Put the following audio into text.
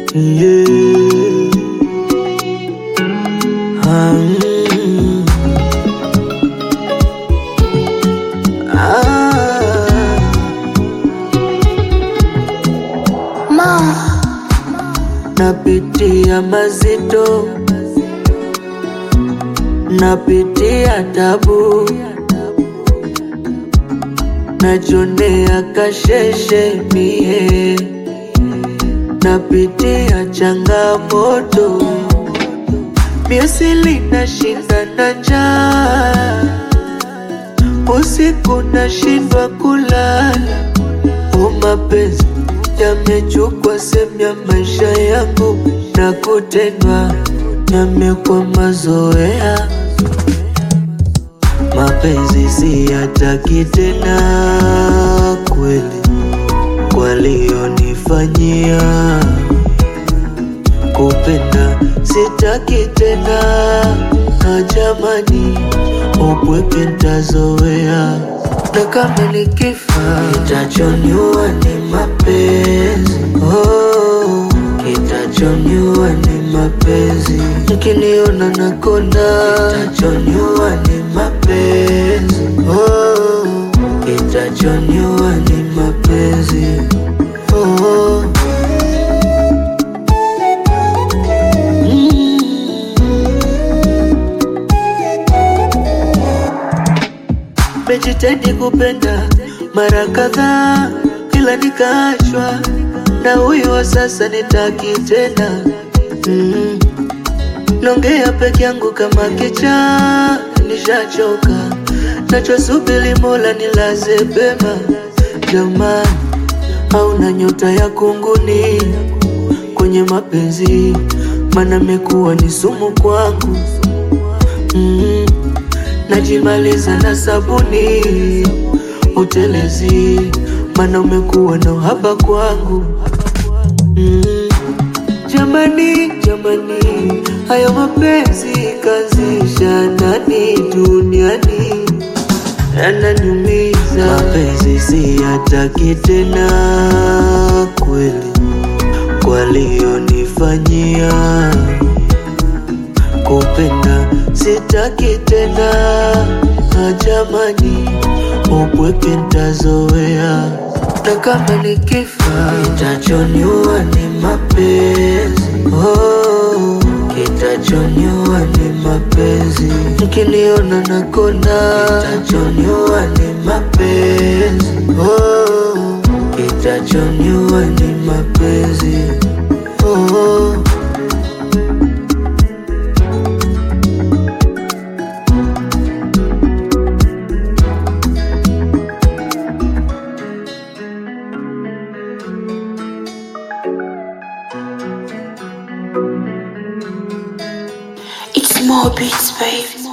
yeah. Ah, mm. Ah. Napitia mazito, napitia tabu, najonea kasheshe mie, napitia changamoto, miasili nashinda na njaa, usiku nashindwa kulala, o mapenzi yamechukua sehemu ya maisha yangu na kutendwa yamekuwa mazoea. Mapenzi siyataki tena kweli, walionifanyia kupenda sitaki tena, na jamani, upweke ntazoea, na kama nikifa kitachoniua ni mapenzi oh, kitachoniua ni mapenzi, mkiniona nakonda kitachoniua ni mapenzi oh, kitachoniua ni mapenzi oh. Mejitahidi kupenda mara kadhaa, ila nikaachwa na huyo wa sasa, nitaki tena mm. Nongea peke yangu kama kichaa, nishachoka nachosubiri Mola nilaze pema. Jamani, hauna nyota ya kunguni kwenye mapenzi, mana mekuwa ni sumu kwangu mm. Najimaliza na sabuni utelezi, mana umekuwa na uhaba kwangu mm. Jamani, jamani, haya mapenzi kazisha nani duniani yananiumiza. Mapenzi siyataki tena kweli, walionifanyia kupenda sitaki tena, na jamani, upweke ntazoea, na kama nikifa kitachoniua ni mapenzi oh, kitachoniua ni mapenzi, mkiniona nakonda kitachoniua ni mapenzi oh, kitachoniua ni mapenzi oh. It's more beats, babe.